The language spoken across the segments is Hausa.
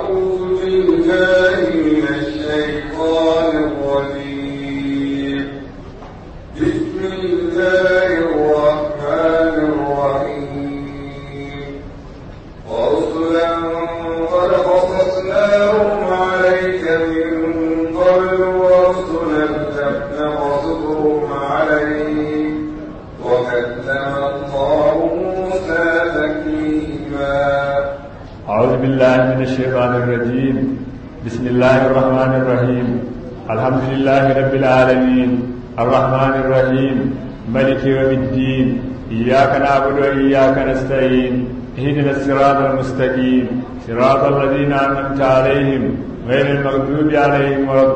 أعوذ بالله من الشيطان الرجيم بسم الله الرحمن الرحيم ورسلا قد قصصناهم عليك من قبل ورسلا لم نقصصهم عليك وكلم الله موسى تكليما أعوذ بالله من الشيطان الرجيم بسم الله الرحمن الرحيم الحمد لله رب العالمين الرحمن الرحيم ملك يوم الدين إياك نعبد وإياك نستعين اهدنا الصراط المستقيم صراط الذين أنعمت عليهم غير المغضوب عليهم ولا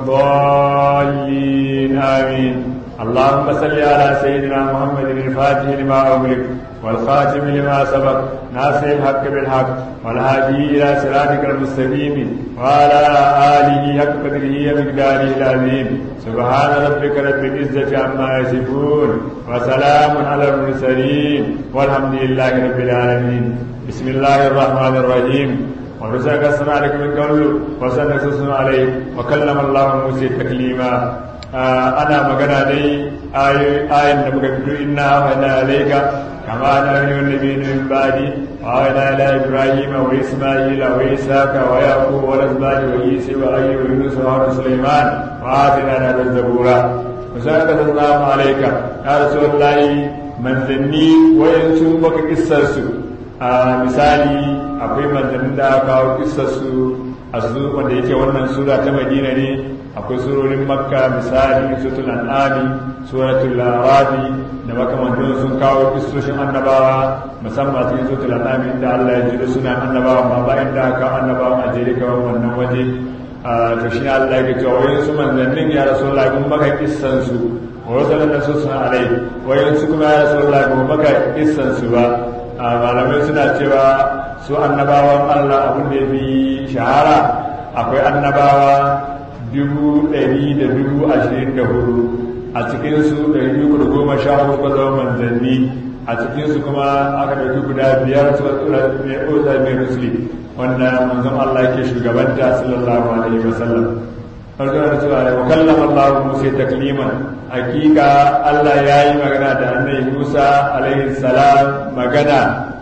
الضالين آمين اللهم صل على سيدنا محمد الفاتح لما أغلق والخاتم لما سبق ناصر الحق بالحق والهادي إلى صراطك المستقيم وعلى آله حق قدره ومقداره العظيم سبحان ربك رب العزة عما يصفون وسلام على المرسلين والحمد لله رب العالمين بسم الله الرحمن الرحيم ورسل قصنا عليك من قبل وسنقصصنا عليك وكلم الله موسى تكليما ana magana dai ayin da muka fito inna wa'ana alaika kama na yau nabi min badi wa wa'ana ala ibrahim wa isma'il wa isaka wa yaqub wa razbani wa isa wa ayyub wa yunus wa harun sulaiman wa atina na da zabura musaka sallallahu alaika ya rasulullahi manzanni wayansu baka kissar su a misali akwai manzannin da aka kawo kissar su a su wanda yake wannan sura ta madina ne akwai surorin makka misali suratul an'ami suratul arabi da makamantan sun kawo kistoshin annabawa musamman cikin suratul an'ami inda Allah ya jira suna annabawa ma ba inda aka annabawa a jere kawai wannan waje to shi ne Allah ya cewa wayan su manzannin ya rasulullahi mun maka kissan su wa wasalan da su suna alai wayan su kuma ya rasulullahi mun maka kissan su ba malamai suna cewa su annabawan Allah abin da ya fi shahara akwai annabawa dubu ɗari da dubu ashirin da hudu a cikinsu ɗari uku da goma sha hudu ba zama manzanni a cikinsu kuma aka ɗauki guda biyar su mai oza mai rusuli wanda manzon Allah ke shugabanta sallallahu alaihi wa sallam farko da cewa da kallama Allah Musa takliman hakika Allah ya yi magana da annabi Musa alaihi salam magana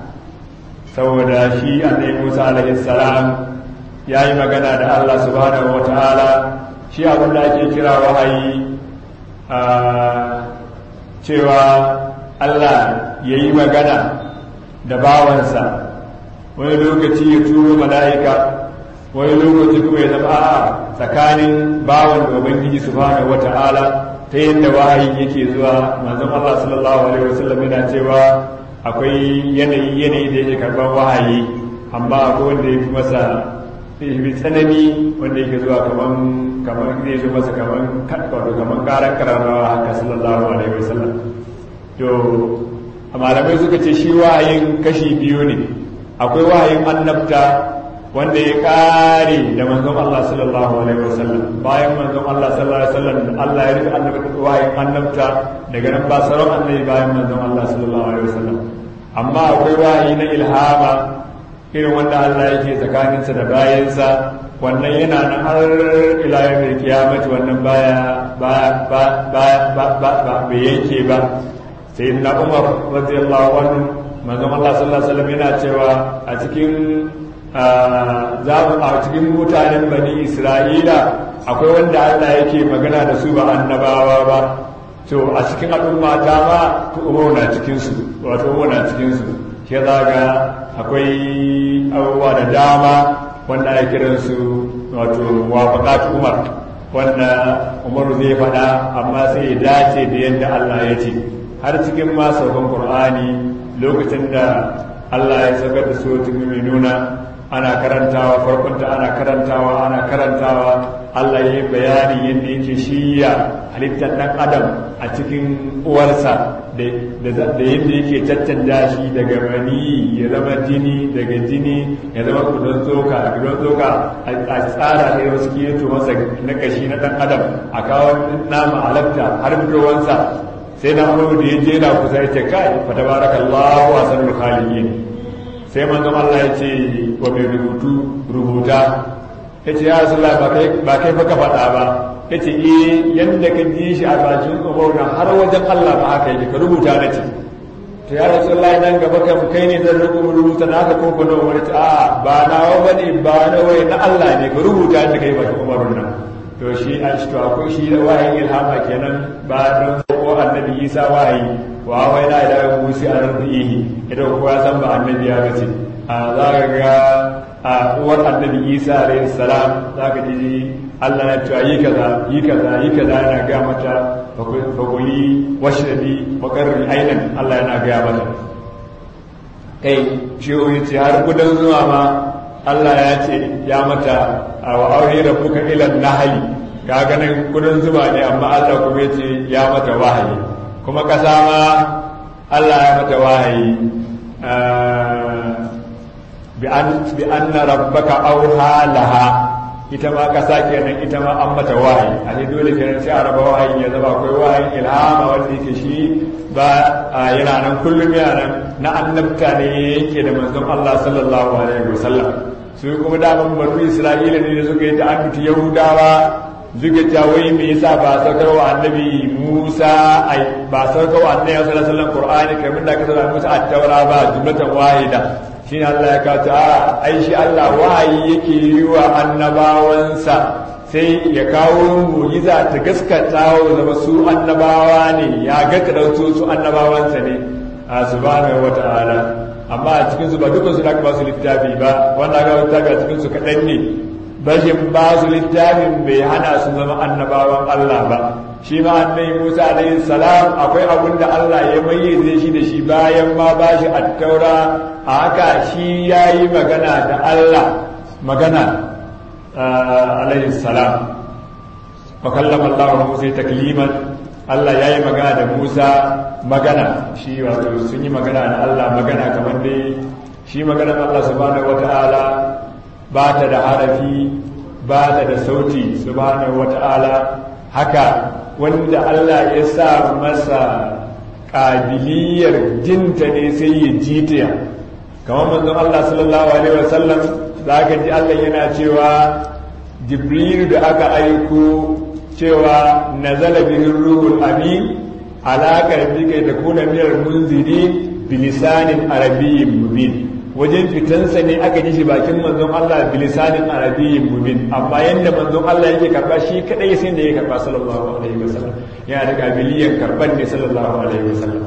saboda shi annabi Musa alaihi salam ya yi magana da Allah subhanahu wa ta'ala shi abin da ake kira wahayi a cewa Allah ya yi magana da bawansa wani lokaci ya turo mala'ika wani lokaci kuma ya zama a tsakanin bawan da ubangiji subhanahu wa ta'ala ta yadda wahayi yake zuwa manzon Allah sallallahu alaihi wasallam yana cewa akwai yanayi yanayi da yake karban wahayi amma akwai wanda ya fi masa fi tsanani wanda yake zuwa kaman kaman zai zo masa kaman wato kaman karan kararrawa haka sallallahu alaihi wasallam to malamai suka ce shi wahayin kashi biyu ne akwai wahayin annabta wanda ya kare da manzon Allah sallallahu alaihi wasallam bayan manzon Allah sallallahu alaihi wasallam Allah ya rufe annabta wahayin annabta daga nan ba sauran annabi bayan manzon Allah sallallahu alaihi wasallam amma akwai wahayi na ilhama irin wanda Allah yake tsakaninsa da bayansa wannan yana nan har ila yawmin kiyamati wannan baya ba ba ba ba ba ba bai yanke ba sai na Umar radiyallahu anhu manzon Allah sallallahu alaihi wasallam yana cewa a cikin a cikin mutanen bani Isra'ila akwai wanda Allah yake magana da su ba annabawa ba to a cikin al'umma ta ma to Umar na cikin su wato Umar na cikin su ke zaga akwai abubuwa da dama wanda ake kiran su wato wafaqat umar wanda umaru zai faɗa amma sai ya dace da yadda Allah ya ce har cikin ma saukan qur'ani lokacin da Allah ya saukar da suratul mu'minuna ana karantawa farkonta ana karantawa ana karantawa Allah ya yi bayani yadda yake shiya halittar ɗan adam a cikin uwarsa da yadda yake caccanja shi daga mani ya zama jini daga jini ya zama kudin tsoka kudin tsoka a tsara ne wasu keto masa na kashi na ɗan adam a kawo nama halatta har fitowansa sai na amuru da ya je na kusa ya ce kai fa tabarakallahu asanul khaliqin sai manzon Allah ya ce wa mai rubutu rubuta ya ce ya rasu ba kai fa ka faɗa ba ya ce eh yadda ka ji shi a bakin umaru har wajen Allah ba haka yake ka rubuta na ce to ya rasu Allah nan gaba kan kai ne zan rubuta na ka ko kuma wani ta a ba na wa bane ba na wai na Allah ne ka rubuta da kai bakin umaru nan to shi an shi to akwai shi da wahayin ilhama kenan ba don ko annabi Isa wahayi wa wai na ila musi a rubihi idan kowa san ba annabi ya gace a za ka ga a uwar annabi Isa alayhi salam za ka ji Allah na cewa yi kaza yi kaza yi kaza yana ga mata fakuli washrabi wa qarri ainan Allah yana ga mata kai shi ya ce har gudan zuwa ma Allah ya ce ya mata wa auhi rabbuka ila nahli ga ganin gudan zuba ne amma Allah kuma ya ce ya mata wahayi kuma kasa ma Allah ya mata wahayi bi anna rabbaka auha laha ita ma kasa kenan ita ma an mata wahayi a ne dole kenan sai a raba wahayi ya zama akwai wahayin ilhama wanda yake shi ba yana nan kullum yana nan na annabta ne yake da manzon Allah sallallahu alaihi wasallam su kuma daman banu Isra'ila ne da suka yi ta'adduti Yahudawa suka ta wai me yasa ba saukar wa annabi Musa ai ba saukar wa annabi sallallahu alaihi wasallam Qur'ani kamar da aka saukar Musa at-Taura ba jumlatan wahida shi Allah ya kawo a ai shi Allah wahayi yake yi wa annabawansa sai ya kawo mu'jiza ta gaskata wa zama su annabawa ne ya ga kadauto su annabawansa ne a subhanahu wata'ala amma a cikin su ba dukkan su da ba su littafi ba wanda ga littafi a cikin su kadan ne bashin ba su littafin bai hana su zama annabawan Allah ba shi ma annabi Musa alaihi salam akwai abin da Allah ya mayyaze shi da shi bayan ma ba shi attaura a haka shi yayi magana da Allah magana alaihi salam fa kallama Allah Musa takliman Allah yayi magana da Musa magana shi wato sun yi magana da Allah magana kamar dai shi maganar Allah subhanahu wataala ba ta da harafi ba ta da sauti subhanahu wata'ala haka wanda Allah ya sa masa ƙabiliyar jinta ne sai ya jita kamar manzon Allah sallallahu alaihi wasallam za ka ji Allah yana cewa jibril da aka aiko cewa nazala bihi ruhul amin ala qalbika takuna minal munziri bilisanin arabiyyin mubin wajen fitansa ne aka ji shi bakin manzon Allah bilisanin arabiyyin mubin amma yanda manzon Allah yake karba shi kadai sai da ya karba sallallahu alaihi wasallam yana da kabiliyan karban ne sallallahu alaihi wasallam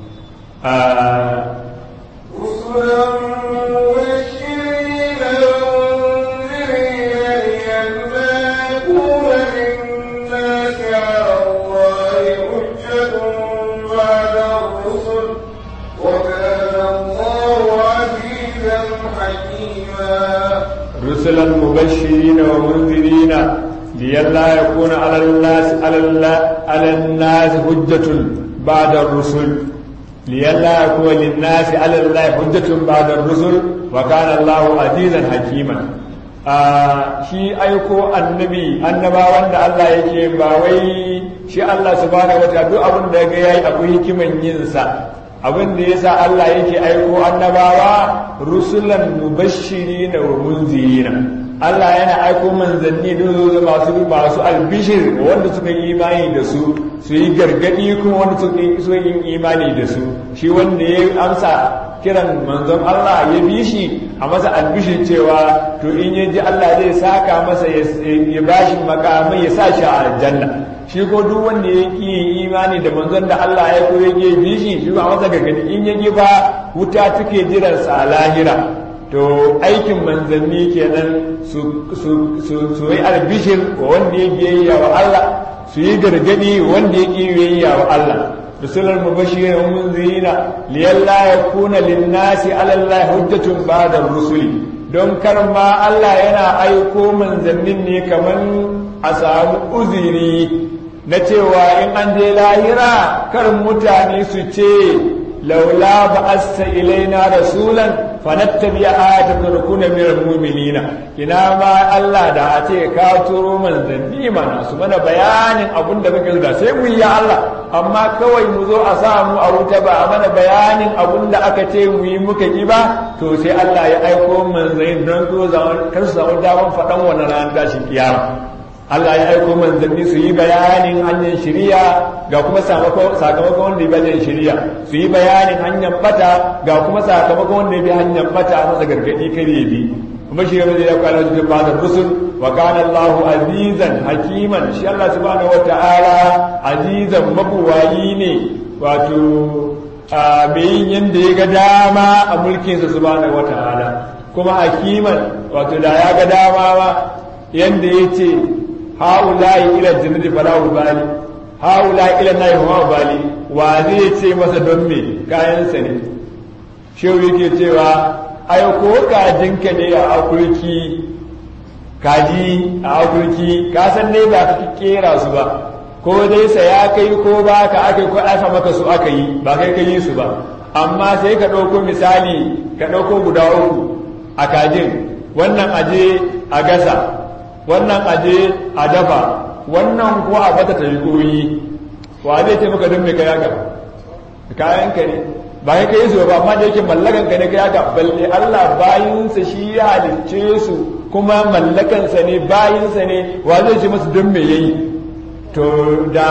رسلا مبشرين ومنذرين لئلا يكون على الناس على على الناس حجة بعد الرسل لئلا يكون للناس على الله حجة بعد الرسل وكان الله عزيزا حكيما shi aiko annabi annabawan da Allah yake ba wai shi Allah subhanahu wataala duk abin da ga yayi akwai hikiman yin sa abin da yasa Allah yake aiko annabawa rusulan mubashirina wa munzirina Allah yana aiko manzanni don masu masu albishir wanda suka yi imani da su su yi gargadi kuma wanda suka yi imani da su shi wanda ya amsa kiran manzon Allah ya bi shi a masa albishir cewa to in ya ji Allah zai saka masa ya bashi makamai ya sa shi a aljanna shi ko duk wanda ya yi imani da manzon da Allah ya koyi ya bi shi shi ba masa gargadi in ya ji ba wuta take jiransa a lahira to aikin manzanni kenan su yi albishir wa wanda ya biyayya wa Allah su yi gargadi wanda ya biyayya wa Allah rusular mubashirin wa munzirina liyalla yakuna linnasi ala Allah hujjatun ba'da rusuli don kar ma Allah yana aiko manzannin ne kaman a samu uziri na cewa in an je lahira kar mutane su ce laula ba'asta ilaina rasulan fanattabi ayatan nakuna minal mu'minina ina ma Allah da a ce ka turo manzanni mana su mana bayanin abun da muke da sai mu yi ya Allah amma kawai mu zo a sa mu a wuta ba a mana bayanin abun da aka ce mu yi muka ki ba to sai Allah ya aiko manzanni don ko zaman kar su samu daman faɗan wannan ranar tashin kiyama Allah ya aiko manzanni su yi bayanin hanyar shiriya ga kuma sakamakon wanda ya bayan shiriya su yi bayanin hanyar bata ga kuma sakamakon wanda ya bi hanyar bata a masa gargadi kare bi kuma shi yau ya kwana cikin bada rusul wa kana Allah azizan hakiman shi Allah subhanahu wata'ala azizan mabuwayi ne wato mai yin yanda ya ga dama a mulkinsa subhanahu wata'ala kuma hakiman wato da ya ga dama ba yanda ya ce haulayi ila jannati fala ubali haulayi ila nayi wa ubali wa zai ce masa don me kayan sa ne shehu yake cewa ai ko kajinka ne a akurki kaji a akurki ka san ne ba ka kera su ba ko dai sa ya kai ko ba ka aka ko aka maka su aka yi ba kai ka yi su ba amma sai ka ɗauko misali ka ɗauko guda uku a kajin wannan aje a gasa wannan aje a dafa wannan kuwa a bata ta yi koyi wa zai ce maka don mai kaya ga kayan ka ne ba ya kai su ba amma da yake mallakan ka ne kaya ga balle Allah bayinsa shi ya halicce su kuma mallakansa ne bayinsa ne wa zai ce masu don mai yayi to da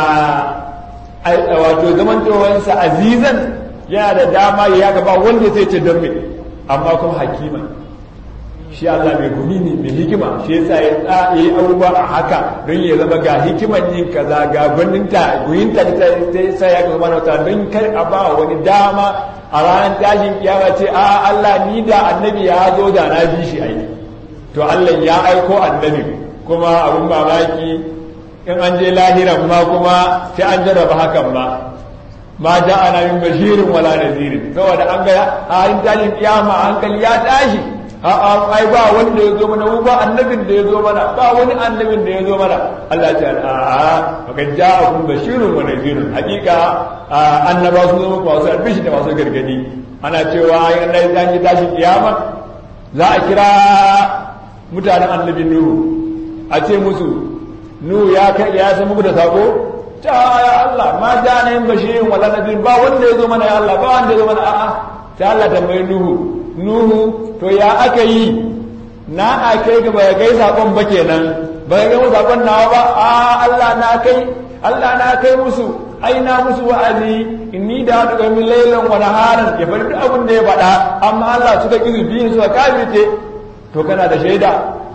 wato zamantowansa azizan yana da dama ya ga ba wanda zai ce don mai amma kuma hakima shi Allah mai gumi ne mai hikima shi yasa ya tsaye abubuwa a haka don ya zama ga hikiman yin kaza ga gwaninta guyinta ta sa ya zama wata don kar a ba wani dama a ranar tashin kiyama ce a Allah ni da annabi ya zo da na bi shi aiki to Allah ya aiko annabi kuma abun mamaki in an je lahiran ma kuma sai an jarraba hakan ma ma ja'ana min bashirin wala nadirin saboda an ga a tashin kiyama hankali ya tashi a'a ai ba wanda ya zo mana mu ba annabin da ya zo mana ba wani annabin da ya zo mana Allah ta a'a maka ja'akum bashirun wa nadhirun hakika annaba su zama masu albishi da masu gargadi ana cewa in Allah ya yi tashi kiyama za a kira mutanen annabin Nuhu a ce musu Nuhu ya kai ya san muku da sako ta ya Allah ma ja'ana min bashirin wala nadhirun ba wanda ya zo mana ya Allah ba wanda ya zo mana a'a sai Allah tambayi Nuhu Nuhu to ya aka yi na a kai ga bai kai sakon ba kenan bai ga sakon nawa ba a Allah na kai Allah na kai musu ai na musu wa'azi inni da hadu ga min lailan wa naharan ya bari duk abin da ya faɗa amma Allah suka kizu biyu suka kafirce to kana da shaida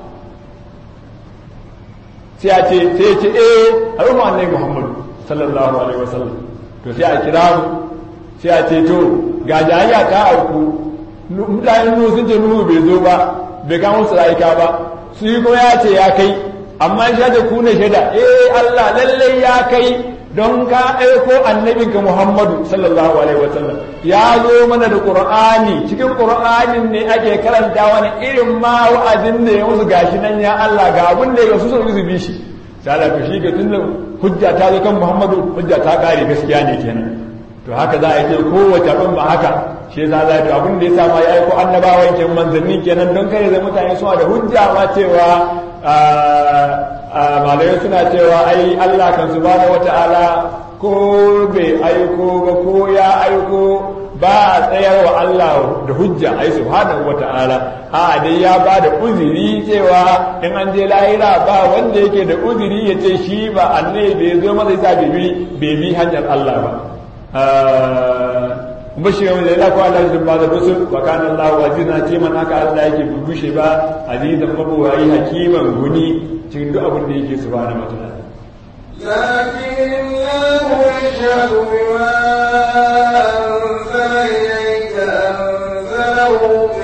sai a ce sai ya ce eh al'umma annabi Muhammad sallallahu alaihi wasallam to sai a kira mu sai a ce to ga jayya ta auku mutanen nuhu sun ce nuhu bai zo ba bai kama su rayuka ba su yi kuma ya ce ya kai amma shi da ku ne shaida eh Allah lallai ya kai don ka aiko annabinka Muhammadu sallallahu alaihi wa sallam ya zo mana da Qur'ani cikin Qur'anin ne ake karanta wani irin ma wa'azin da ya musu gashi nan ya Allah ga abin da ya su su bi shi sai Allah shi ga tunda hujja ta zo kan Muhammadu hujja ta kare gaskiya ne kenan to haka za a yi kowace abin ba haka shi yasa za ta abin da ya sa ma ya aiko annabawan ke manzanni kenan don kare da mutane suna da hujja ma cewa malamai suna cewa ai Allah kan subhanahu wata'ala ko bai aiko ba ko ya aiko ba a tsayar wa Allah da hujja ai subhanahu wata'ala a dai ya ba da uzuri cewa in an je lahira ba wanda yake da uzuri ya ce shi ba annabi bai zo masa yasa bai bi hanyar Allah ba bashirin da ya ko Allah shi ba da rusul wa kana Allah wajina ce man haka Allah yake bubushe ba azizan mabuwayi hakiman guni cikin duk abin da yake subhanahu wa ta'ala لكن الله يشهد بما أنزل إليك أنزله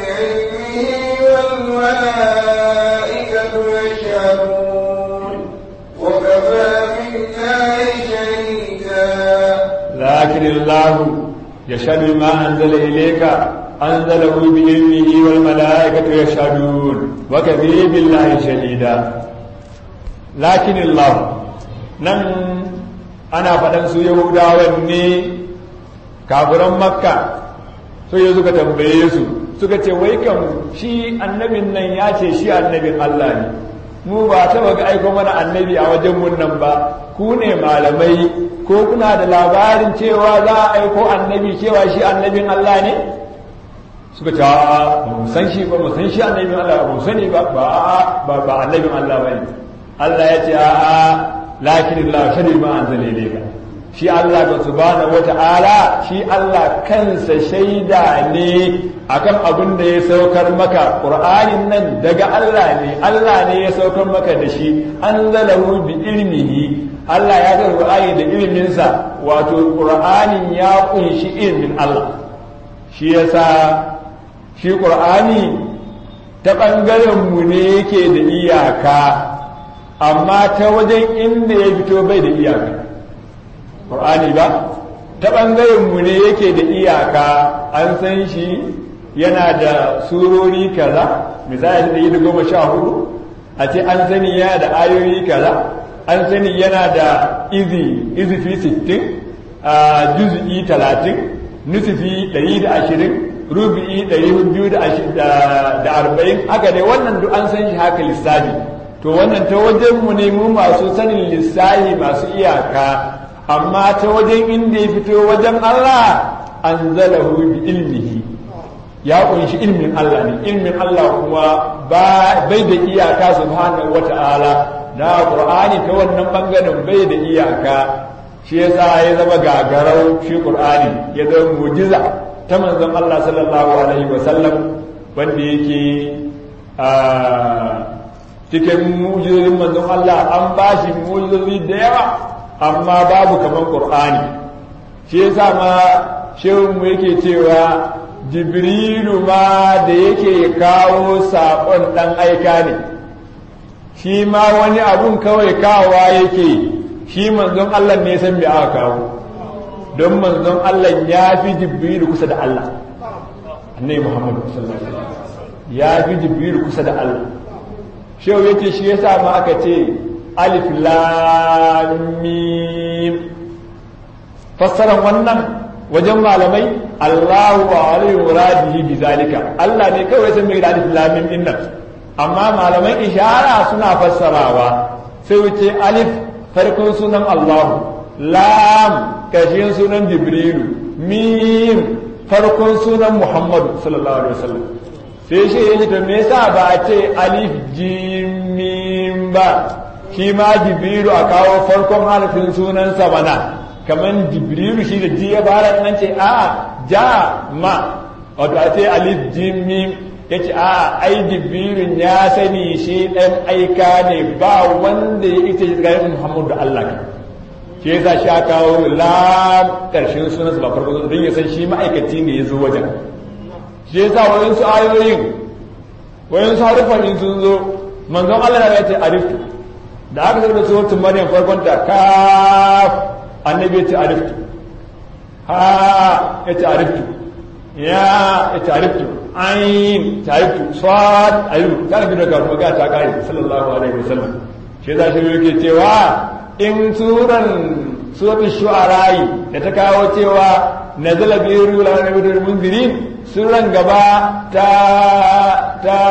بعلمه والملائكة يشهدون وكفى بالله شهيدا لكن الله يشهد ما أنزل إليك أنزله بعلمه والملائكة يشهدون وكفي بالله شهيدا لكن الله nan ana faɗan su yahudawan ne kafiran makka so ya suka tambaye su suka ce wai kan shi annabin nan ya ce shi annabin Allah ne mu ba taba ga aiko mana annabi a wajen mun nan ba ku ne malamai ko kuna da labarin cewa za a aiko annabi cewa shi annabin Allah ne suka ce ba mu san shi ba mu san shi annabin Allah ba mu sani ba ba ba annabin Allah ba ne Allah ya ce a'a lakin Allah shari ma anzala ilayka shi Allah ga subhanahu wata'ala shi Allah kansa shaida ne akan abin da ya saukar maka Qur'anin nan daga Allah ne Allah ne ya saukar maka da shi anzalahu bi ilmihi Allah ya ga Qur'ani da iliminsa wato Qur'anin ya kunshi ilmin Allah shi yasa shi Qur'ani ta bangaren mu ne yake da iyaka amma ta wajen inda ya fito bai da iyaka ƙur'ani ba ta ɓangaren mu ne yake da iyaka an san shi yana da surori kaza misali da yi da goma sha hudu a ce an sani yana da ayoyi kaza an sani yana da izi izifi sittin a juz'i talatin nusufi ɗari da ashirin rubi'i ɗari biyu da arba'in haka ne wannan duk an san shi haka lissafi to wannan ta wajen mu ne mu masu sanin lissahi masu iyaka amma ta wajen inda ya fito wajen Allah an zalahu bi ilmihi ya kunshi ilmin Allah ne ilmin Allah kuma bai da iyaka subhanahu wata'ala na Qur'ani ta wannan bangaren bai da iyaka shi yasa ya zama gagarau shi Qur'ani ya zama mujiza ta manzon Allah sallallahu alaihi wa sallam wanda yake cikin mujizozin manzon Allah an ba shi mujizozi da yawa amma babu kamar Qur'ani shi yasa ma shehun mu yake cewa Jibrilu ma da yake kawo saƙon ɗan aika ne shi ma wani abun kawai kawowa yake shi manzon Allah ne san me aka kawo don manzon Allah ya fi Jibrilu kusa da Allah annabi Muhammad sallallahu alaihi wasallam ya fi Jibrilu kusa da Allah shehu yake shi yasa ma aka ce alif lam mim fassaran wannan wajen malamai Allahu wa alayhi muradihi bi zalika Allah ne kawai san me da alif lam mim din nan amma malamai ishara suna fassarawa sai wuce alif farkon sunan Allahu lam kashin sunan Jibrilu mim farkon sunan Muhammadu sallallahu alaihi wasallam sai shi ya to me yasa ba a ce alif jimim ba shi ma jibrilu a kawo farkon harafin sunansa bana kamar jibrilu shi da ji ya fara nan ce a ja ma wato a ce alif jimim ya ce a ai jibrilun ya sani shi ɗan aika ne ba wanda ya ita shi tsakanin muhammadu da allah ne shi yasa shi a kawo lam ƙarshen sunansa ba farko don ya san shi ma'aikaci ne ya zo wajen shi yasa wayansu ayoyin wayansu harufan in sun zo manzon Allah ya ce ariftu da aka zama suratul maryam farkon ta kaf annabi ya ce ariftu ha ya ce ariftu ya ya ce ariftu ayin ta ariftu sad ayu ta bi daga magana ta kare sallallahu alaihi wasallam shi yasa shi yake cewa in suran suratul shu'ara da ta kawo cewa nazala bi ruhul alamin munzirin suran gaba ta ta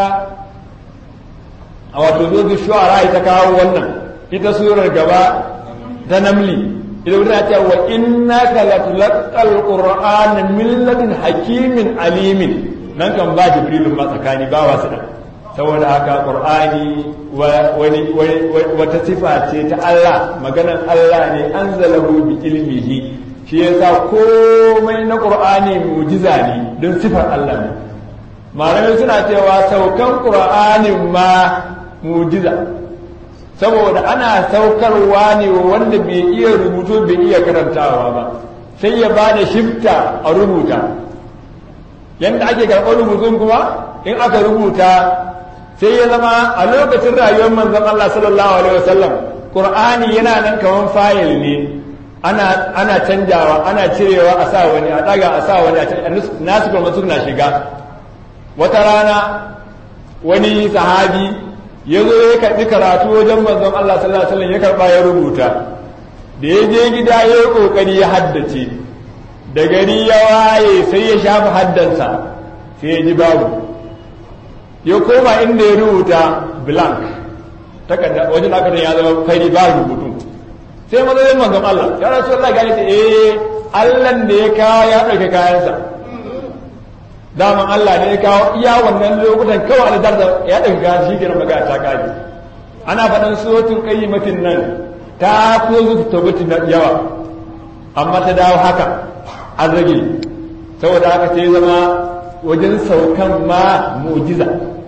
a wato zuwa shu'ara ta kawo wannan ita surar gaba ta namli ita wuta ta wa innaka latulqal qur'ana min ladun hakimin alimin nan kan ba jibrilu ma tsakani ba wasu da saboda haka qur'ani wani wata sifa ce ta Allah maganar Allah ne anzalahu bi ilmihi shi yasa komai na qur'ani mujiza ne don sifar Allah ne malamai suna cewa saukan qur'anin ma mujiza saboda ana saukarwa ne wanda bai iya rubutu bai iya karantawa ba sai ya ba da shifta a rubuta yadda ake karɓar rubutun kuma in aka rubuta sai ya zama a lokacin rayuwar manzon Allah sallallahu alaihi wasallam qur'ani yana nan kaman fayil ne ana ana canjawa ana cirewa a sa wani a daga a sa wani a nasu kuma suna shiga wata rana wani sahabi ya zo ya karɓi karatu wajen manzon Allah sallallahu alaihi wasallam ya karɓa ya rubuta da ya je gida ya yi ƙoƙari ya haddace da gari ya waye sai ya shafa haddansa sai ya ji babu ya koma inda ya rubuta blank takarda wajen aka ya zama fari ba rubutu sai mazalin manzon Allah ya rasu Allah gane ta eh Allah da ya kawo ya ɗauke kayansa daman Allah ne ya kawo iya wannan lokutan kawai da darda ya ɗauke kayan shi kenan magana ta kaji ana faɗin sotun qayyimatin nan ta ko zuwa tabbati na yawa amma ta dawo haka an rage saboda haka sai zama wajen saukan ma mu'jiza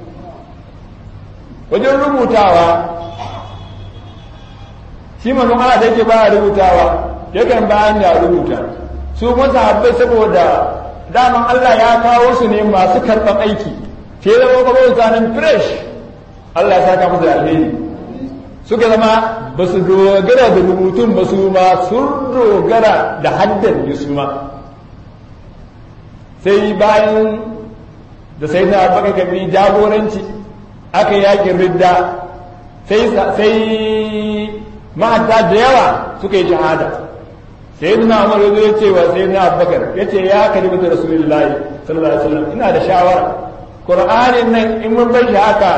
wajen rubutawa shi manzon Allah da yake baya rubutawa yakan bayan da rubuta su masahabbai saboda daman Allah ya kawo su ne masu karɓar aiki sai zama kawai zanen fresh Allah ya saka musu da alheri suka zama ba su dogara da rubutun ba su ma sun dogara da haddan da su ma sai bayan da sai na baka kabi jagoranci aka yakin ridda sai sai ma'ata da yawa suka yi shahada sai na umar ya ce wa sai na abubakar ya ce ya kalli da rasulullahi sallallahu alaihi wasallam ina da shawara qur'anin nan in mun bar shi haka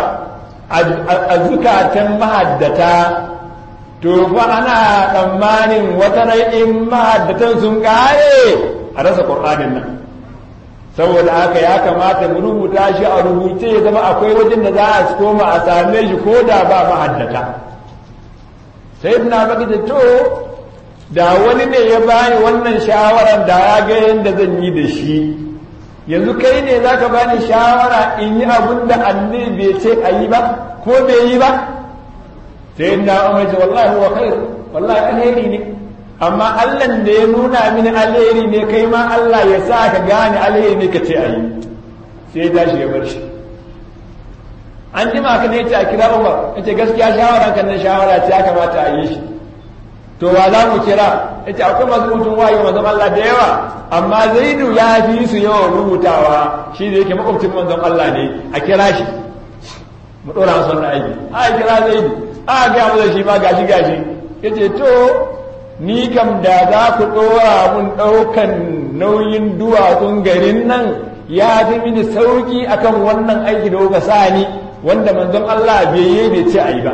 a zukatan mahaddata to fa ana tsammanin wata rai in mahaddatan sun kare a rasa qur'anin nan saboda haka ya kamata mu rubuta shi a rubuce ya zama akwai wajen da za a koma a same shi ko da ba mahaddata sai na baka da to da wani ne ya bani wannan shawaran da ya ga yadda zan yi da shi yanzu kai ne za ka bani shawara in yi abin da annabi bai ce a yi ba ko bai yi ba sai na umar ce wallahi wa khair wallahi alheri ne amma Allah da ya nuna mini alheri ne kai ma Allah ya sa ka gane alheri ne ka ce a yi sai ya tashi ya bar shi an jima ka ne ce a kira Umar yace gaskiya shawara kan nan shawara ce ya kamata a yi shi to wa za mu kira yace akwai masu mutum wayo manzon Allah da yawa amma Zaidu ya fi su yawan rubutawa shi da yake makwabcin manzon Allah ne a kira shi mu dora masa wannan aiki a kira Zaidu a ga mu da shi ma gashi gashi yace to ni kam da za ku dora mun daukan nauyin duwatsun garin nan ya fi mini sauki akan wannan aiki da kuka sa ni wanda manzon Allah bai yi bai ce ayi ba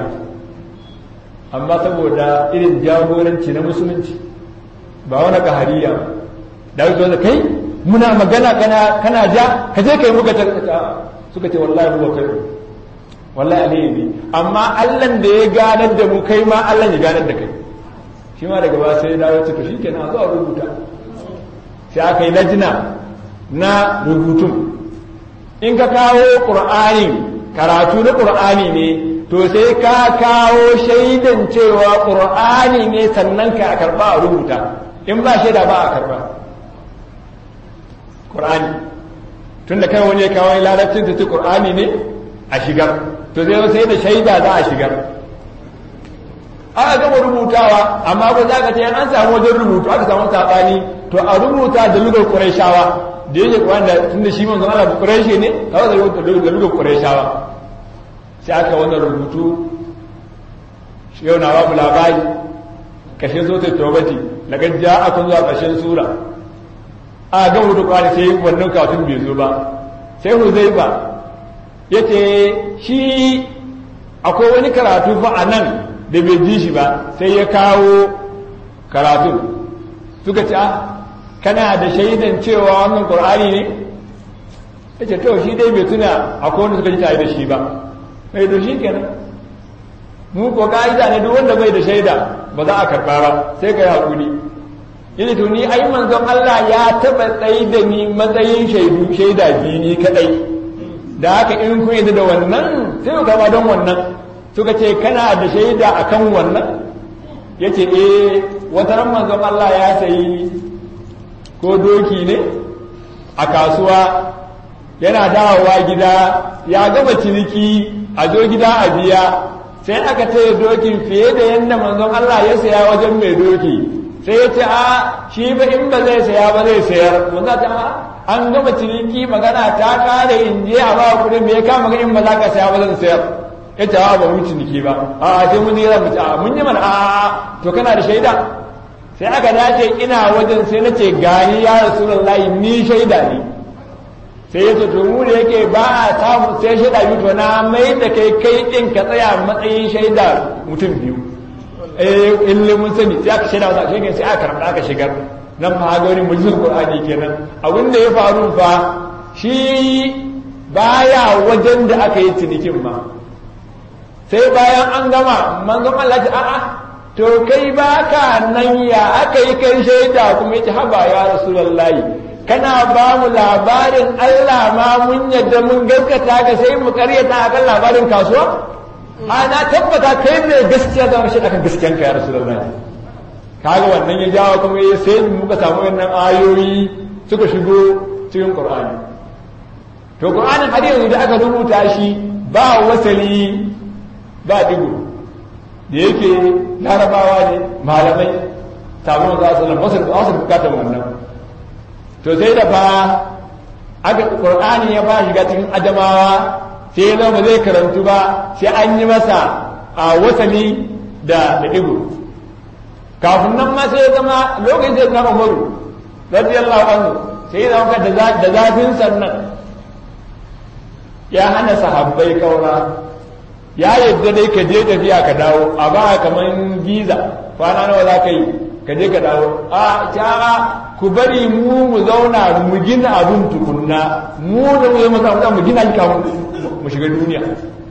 amma saboda irin jagoranci na musulunci ba wani kahariya da su da kai muna magana kana kana ja ka je kai muka ta suka ce wallahi huwa kai wallahi alheri amma Allah da ya ganar da mu kai ma Allah ya ganar da kai shi ma daga ba sai ya dawo ce to shikenan a zo a rubuta sai aka yi lajina na rubutun in ka kawo qur'ani karatu na qur'ani ne to sai ka kawo shaidan cewa ƙur'ani ne sannan ka karɓa a rubuta in ba shaida ba a karɓa ƙur'ani tun da kai wani ya kawo larabcin ta ce ƙur'ani ne a shigar to zai sai da shaida za a shigar aka gama rubutawa amma ba za ka ce an samu wajen rubutu aka samu saɓani to a rubuta da lugar ƙurayshawa da yake wanda tun da shi manzon Allah ƙurayshe ne kawai da lugar ƙurayshawa sai aka wannan rubutu yau na babu labari kashin zo ta tobati daga ja a kun zuwa ƙarshen sura a ga hudu kwani sai wannan kafin bai zo ba sai huzaifa ya ce shi akwai wani karatu fa a nan da bai ji shi ba sai ya kawo karatun suka ce kana da shaidan cewa wannan ƙur'ani ne ya ce to shi dai bai tuna akwai wanda suka ji tare da shi ba mai da shi kenan mu ko ka'ida ne duk wanda bai da shaida ba za a karɓa ba sai ka yi haƙuri yana to ni ai manzon Allah ya taɓa tsaye da ni matsayin shaidu shaida biyu ni kaɗai da haka in kun yadda da wannan sai ku kama don wannan suka ce kana da shaida akan wannan ya ce eh wata ran manzon Allah ya sayi ko doki ne a kasuwa yana dawowa gida ya gama ciniki a zo gida a biya sai aka ce dokin fiye da yadda manzon Allah ya saya wajen mai doki sai ya ce a shi ba in ba zai saya ba zai sayar manzon ta an gama ciniki magana ta kare in je a ba kuɗi me ya kama ga in ba za ka saya ba zan sayar ya ce a ba mun ciniki ba a sai mun yi mu a mun yi mana a to kana da shaida sai aka dace ina wajen sai na ce gani ya rasulullahi ni shaida ne sai ya to mu da yake ba a samu sai shaida biyu to na mai da kai kai din ka tsaya matsayin shaida mutum biyu eh ille mun sani sai aka shaida wata shi sai aka karɓa aka shigar nan fa ga wani mujizar qur'ani kenan abin da ya faru fa shi baya wajen da aka yi cinikin ma sai bayan an gama manzon Allah ta a'a to kai baka nan ya aka yi kai shaida kuma yace haba ya rasulullahi kana ba mu labarin Allah ma mun yadda mun gaskata ka sai mu karyata akan labarin kasuwa ana tabbata kai ne gaskiya zama shi akan gaskiyanka ya rasulullahi kaga wannan ya jawo kuma ya sai muka samu wannan ayoyi suka shigo cikin Qur'ani to Qur'anin har yanzu da aka rubuta shi ba wasali ba digo da yake larabawa ne malamai sabon za su lamu wasu bukatar wannan to sai da fa aka Qur'ani ya ba shiga cikin adamawa sai ya zama zai karantu ba sai an yi masa a wasali da digo kafin nan ma sai ya zama lokacin sai na umaru radiyallahu anhu sai ya zama da zafin sannan ya hana sahabbai kaura ya yadda dai ka je tafiya ka dawo a ba kaman giza kwana nawa za ka yi ka je ka dawo a ta ku bari mu mu zauna mu gina abin tukunna mu da mu zama mu gina shi kafin mu shiga duniya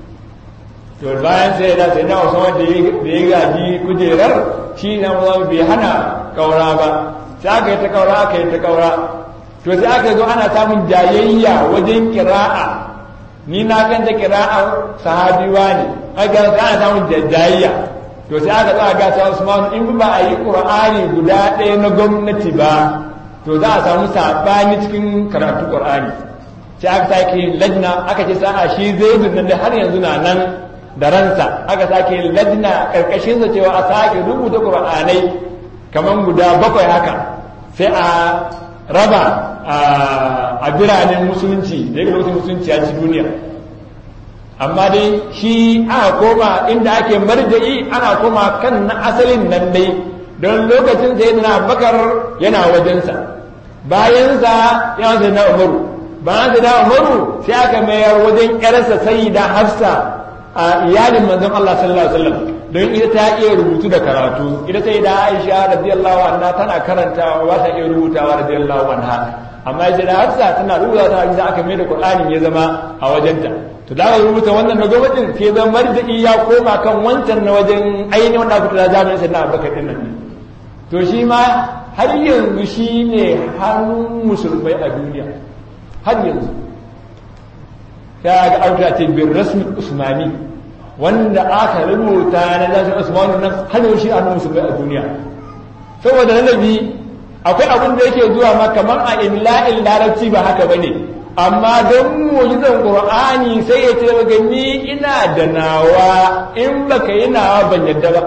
to bayan sai da sai na wasu wanda ya gaji kujerar shi na zama bai hana kaura ba sai aka yi ta kaura aka yi ta kaura to sai aka zo ana samun jayayya wajen kira'a ni na kan da kira'ar sahabiwa ne aka ana samun jayayya to sai aka zo a ga sa Usman in ba a yi Qur'ani guda ɗaya na gwamnati ba to za a samu sabani cikin karatu Qur'ani sai aka sake lajna aka ce sa'a shi zaidun nan da har yanzu na nan da ransa aka sake ladna karkashin sa cewa a sake rubuta qur'anai kaman guda bakwai haka sai a raba a biranen musulunci da yake lokacin musulunci ya ci duniya amma dai shi aka koma inda ake marja'i ana koma kan na asalin nan dai don lokacin sai na bakar yana wajensa bayansa yana sai na umaru bayan sai na umaru sai aka mayar wajen yarsa sayyida hafsa a iyalin manzon Allah sallallahu alaihi wasallam don ita ta iya rubutu da karatu ita sai da Aisha radiyallahu anha tana karantawa ba ta iya rubutawa radiyallahu anha amma ita da Hafsa tana rubuta ta inda aka mai da Qur'ani ya zama a wajenta to da aka rubuta wannan na gwamnatin sai zan marjiki ya koma kan wancan na wajen ainihin wanda aka tura zamanin sai na Abubakar din nan to shi ma har yanzu shi ne hannun musulmai a duniya har yanzu ta ga auta ce bin rasmi usmani wanda aka rubuta na zashin usmanu nan har yau shi a nan musulmai a duniya saboda lalabi akwai abin da yake zuwa ma kamar a imla'il larabci ba haka bane amma don mu'jizar qur'ani sai ya ce maka ni ina da nawa in baka yi nawa ban yadda ba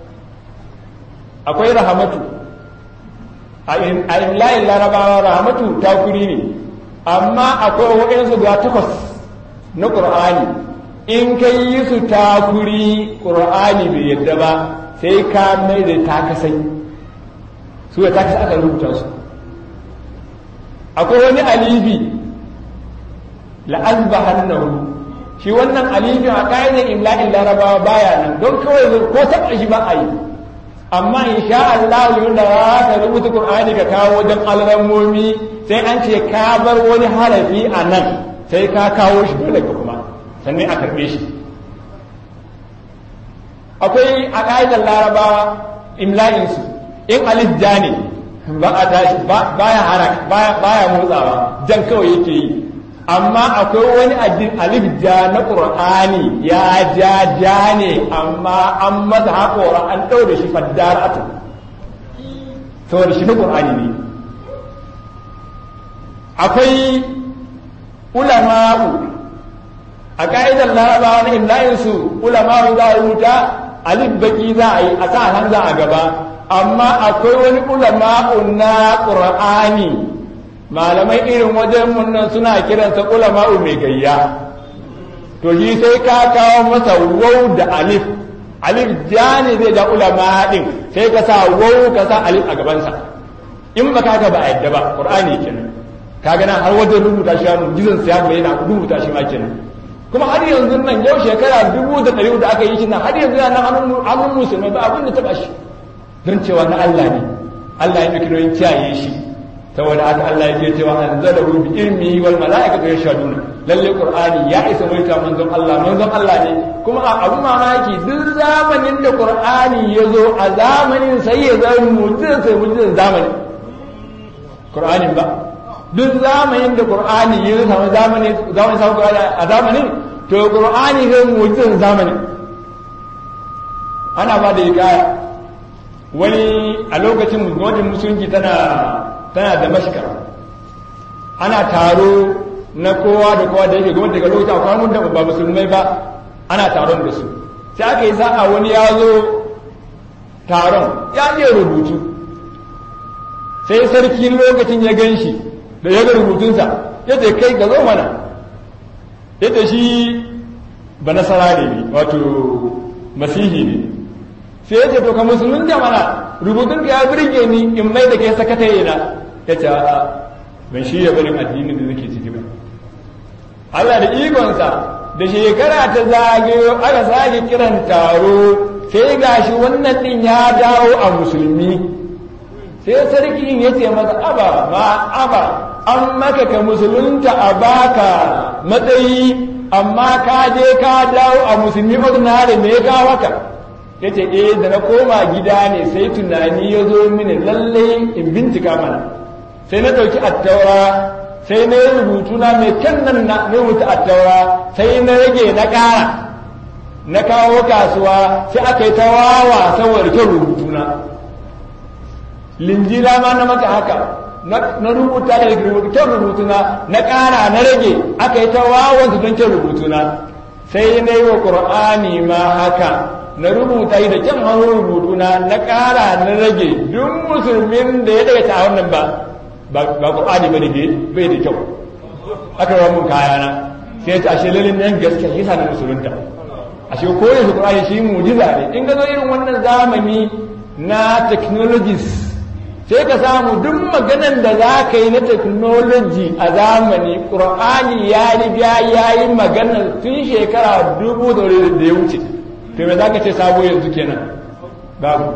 akwai rahamatu a imla'il larabawa rahamatu takuri ne amma akwai waɗansu guda takwas na ƙur'ani in ka yi su takuri ƙur'ani bai yadda ba sai ka mai da takasai su da takasai aka rubuta su akwai wani alibi la'azba hannahu shi wannan alibi a ƙa'idar imla'in larabawa baya nan don kawai ko taɓa shi ba a yi amma in sha Allah da za ka rubuta Qur'ani ka kawo wajen alramomi sai an ce ka bar wani harafi a nan sai ka kawo shi dole ka kuma sannan a karɓe shi akwai a ƙa'idar larabawa imla'insu in alif ja ne ba a tashi baya harak baya motsawa jan kawai yake yi amma akwai wani alif ja na ƙur'ani ya ja ja ne amma an masa haƙora an ɗau da shi faddar atu saboda shi na ƙur'ani ne akwai ulama'u a ka'idar larabawa na imlayinsu ulama'u za a rubuta alif baki za a yi a sa hamza a gaba amma akwai wani ulama'u na ƙur'ani malamai irin wajen nan suna kiransa ulama'u mai gayya to shi sai ka kawo masa wau da alif alif ja ne zai da ulama din sai ka sa wau ka sa alif a gabansa in ba ka ba a yadda ba qur'ani kenan kaga nan har wajen rubuta shi mu'jizan sa ya bayyana rubuta shi ma kenan kuma har yanzu nan yau shekara dubu da ɗari da aka yi shi nan har yanzu yana hannun musulmai ba abin da taɓa shi don cewa na Allah ne Allah ya ɗauki nauyin kiyaye shi saboda haka Allah yake cewa an zala hu bi ilmihi wal mala'ikatu yashhaduna lalle qur'ani ya isa mai ta manzon Allah manzon Allah ne kuma a abu mamaki duk zamanin da qur'ani ya zo a zamanin sai ya zama mu'jizan sai mu'jizan zamani qur'anin ba duk zamanin da qur'ani ya zo zamanin zamanin sa qur'ani a zamanin to qur'ani zai mu'jizan zamani ana ba da hikaya wani a lokacin gwamnatin musulunci tana tana da mashkar ana taro na kowa da kowa da yake gwamnati daga lokacin akwai mun da ba musulmai ba ana taron da su sai aka yi sa'a wani ya zo taron ya iya rubutu sai sarki lokacin ya gan shi da ya ga rubutunsa ya ce kai ga zo mana ya ce shi ba nasara ne wato masihi ne sai ya ce to ka musulun da mana rubutun ka ya birge ni in mai da kai sakataye na ya ce a ban shi ya barin addinin da nake ciki ba Allah da ikonsa da shekara ta zagayo aka sake kiran taro sai gashi wannan din ya dawo a musulmi sai sarki ya ce masa aba ma aba an maka ka musulunta a baka matsayi amma ka je ka dawo a musulmi ordinary me ya kawo haka ya ce eh da na koma gida ne sai tunani ya zo mini lalle in bincika mana sai na ɗauki attaura sai na yi rubutu na mai kyan nan na rubuta attaura sai na rage na ƙara na kawo kasuwa sai aka yi ta wawa saboda kyan rubutu na linjila ma na maka haka na rubuta da kyan rubutu na na ƙara na rage aka yi ta wawan su don kyan rubutu na sai na yi wa ƙur'ani ma haka na rubuta yi da kyan hannun rubutu na na ƙara na rage duk musulmin da ya daga ta wannan ba ba ƙur'ani ba da bai da kyau aka rawa mun kayana sai ta ashe lalin nan gaskiya yasa na musulunta ashe koyar su ƙur'ani shi mujiza ne in ga zo irin wannan zamani na technologies sai ka samu duk maganan da za ka yi na technology a zamani ƙur'ani ya riga ya yi maganar tun shekara dubu da ya wuce to me za ka ce sabo yanzu kenan babu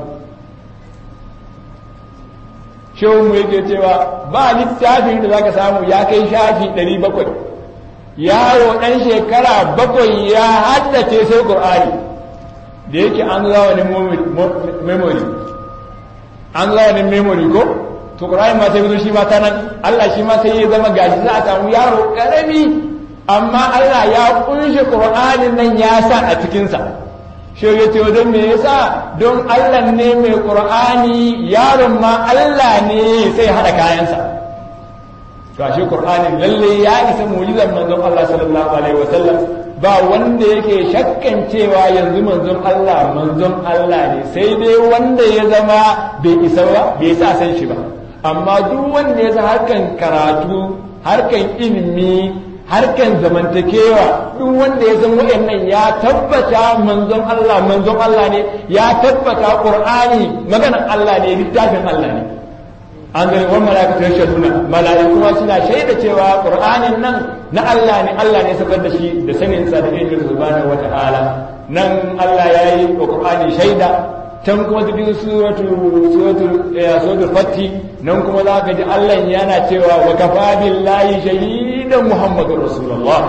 shehu mu yake cewa ba littafin da za ka samu ya kai shafi ɗari bakwai yaro ɗan shekara bakwai ya haddace sai ƙur'ani da yake an zamanin memory an zamanin memory ko to ƙur'ani ma sai shi ma ta nan Allah shi ma sai ya zama gashi za a samu yaro ƙarami amma Allah ya kunshe ƙur'anin nan ya sa a cikinsa shi ya ce wajen me yasa don Allah ne mai ƙur'ani yaron ma Allah ne sai haɗa kayansa to shi ƙur'ani lalle ya isa mu'jizar manzon Allah sallallahu alaihi wasallam ba wanda yake shakkan cewa yanzu manzon Allah manzon Allah ne sai dai wanda ya zama bai isa ba bai sa san shi ba amma duk wanda ya san harkan karatu harkan ilimi harkan zamantakewa duk wanda ya san wayannan ya tabbata manzon Allah manzon Allah ne ya tabbata Qur'ani maganar Allah ne littafin Allah ne an gani wani mala'ika ta shaduna mala'iku kuma suna shaida cewa qur'anin nan na Allah ne Allah ne sakar da shi da sanin sa da ilmin subhanahu wata'ala nan Allah ya yi wa qur'ani shaida can kuma cikin suratul suratul suratul fatti nan kuma za ka ji Allah yana cewa wa kafa billahi shahidan muhammadur rasulullah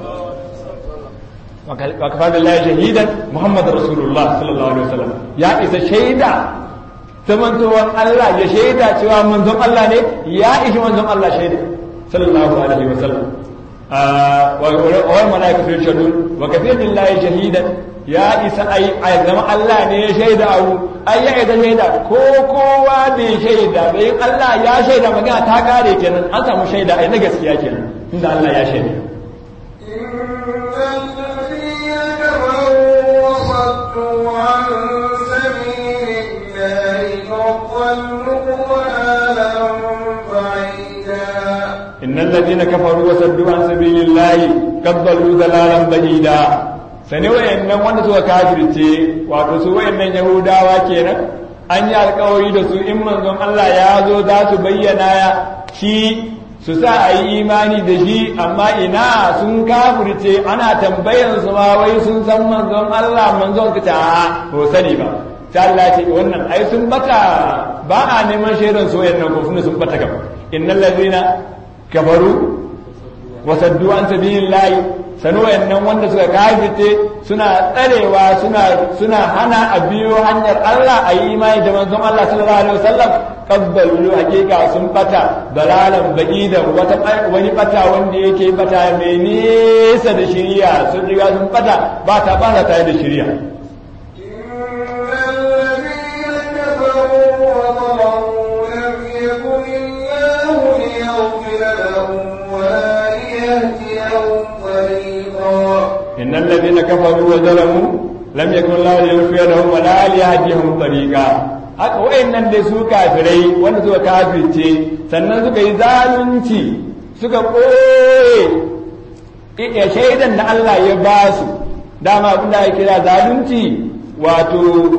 wa kafa billahi shahidan muhammadur rasulullah sallallahu alaihi wasallam ya isa shaida zamantowar Allah ya shaida cewa manzon Allah ne ya ishi manzon Allah shaida sallallahu alaihi wa sallam wa malaika fi shadun wa kafir billahi shahidan ya isa ai ai zama Allah ne ya shaida abu ai ya isa shaida ko kowa bai shaida bai Allah ya shaida magana ta kare kenan an samu shaida ai na gaskiya kenan inda Allah ya shaida إن الذين كفروا وصدوا عن سبيل الله قد ضلوا ضلالا بعيدا sani wayannan wanda suka kafirce wato su wayannan yahudawa kenan an yi alkawari da su in manzon Allah ya zo za su bayyana shi su sa a yi imani da shi amma ina sun kafirce ana tambayan su ma wai sun san manzon Allah manzon ka ta ko sani ba ta Allah ce wannan ai sun bata ba a neman shaidan soyayya nan ko sun bata gaba innal ladina kafaru wa saddu an sabilillahi sanu wayannan wanda suka kafirce suna tsarewa suna suna hana a biyo hanyar Allah a yi imani da manzon Allah sallallahu alaihi wasallam kabbalu hakika sun bata dalalan da wata wani bata wanda yake bata mai nesa da shiriya sun riga sun bata ba ta ba ta da shiriya إن الذين كفروا وظلموا لم يكن الله ليغفر لهم ولا ليهديهم طريقا haka wayannan da su kafirai wanda suka kafirce sannan suka yi zalunci suka ɓoye ya shaidan da Allah ya ba su dama abin da ya kira zalunci wato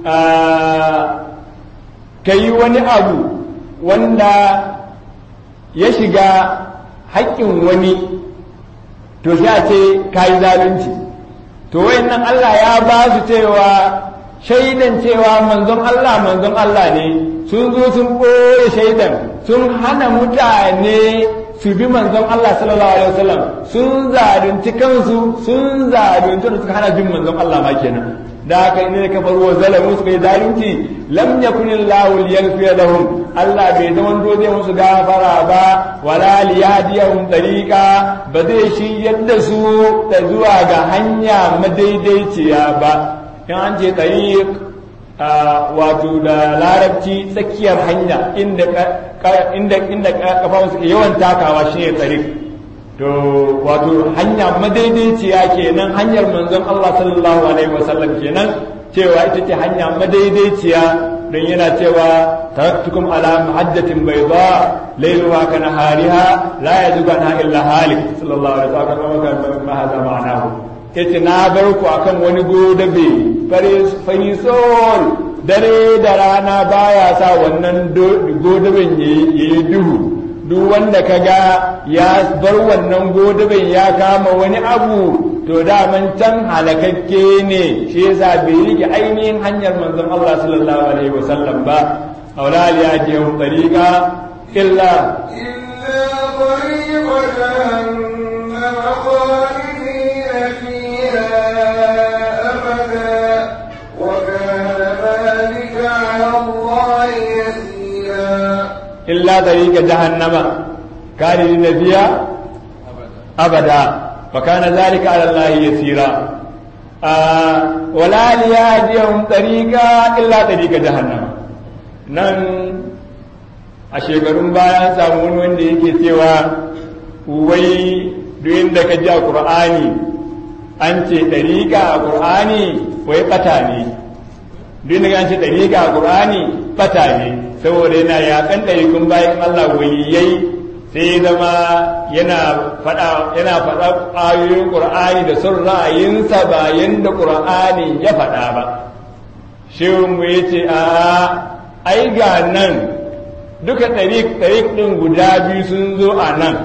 ka yi wani abu wanda ya shiga haƙƙin wani to sai a ce ka yi zalunci to wayannan Allah ya ba su cewa shaidan cewa manzon Allah manzon Allah ne sun zo sun ɓoye shaidan sun hana mutane su bi manzon Allah sallallahu alaihi wasallam sun zalunci kansu sun zalunci da suka hana bin manzon Allah ma kenan da haka ne ka faru wa zalamu suka yi zalunci lam yakun Allahu liyaghfir lahum Allah bai zama dole musu gafara ba wala liyadiyahum tariqa ba zai shi yadda su da zuwa ga hanya madaidaiciya ba in an ce tariq wato da larabci tsakiyar hanya inda inda inda kafafu suke yawan takawa shine tariq to wato hanya madaidaiciya kenan hanyar manzon Allah sallallahu alaihi wasallam kenan cewa ita ce hanya madaidaiciya don yana cewa taraktukum ala muhaddatin bayda layluha ka nahariha la yazugu anha illa halik sallallahu alaihi wasallam ma hada ma'anahu yace na bar ku akan wani godabe farisol dare da rana baya sa wannan godaben yayi duhu duk wanda ka ga ya bar wannan godaben ya kama wani abu to daman can halakakke ne shi yasa bai rike ainihin hanyar manzon Allah sallallahu alaihi wasallam ba aula ya je tariqa illa illa إلا طريق جهنم خالدين فيها أبدا وكان ذلك على الله يسيرا آه ولا ليهديهم طريقا إلا طريق جهنم nan a shekarun baya samu wani wanda yake cewa wai duk inda ka ji a ƙur'ani an ce ɗariƙa a ƙur'ani wai ɓata ne duk inda an ce ɗariƙa a ƙur'ani ɓata ne saboda yana yakan ɗarikun bayan Allah waliyai sai zama yana faɗa yana faɗa ayoyin Qur'ani da son ra'ayinsa ba yanda Qur'ani ya faɗa ba shehun mu yace a ai ga nan duka ɗarik ɗarik ɗin guda biyu sun zo a nan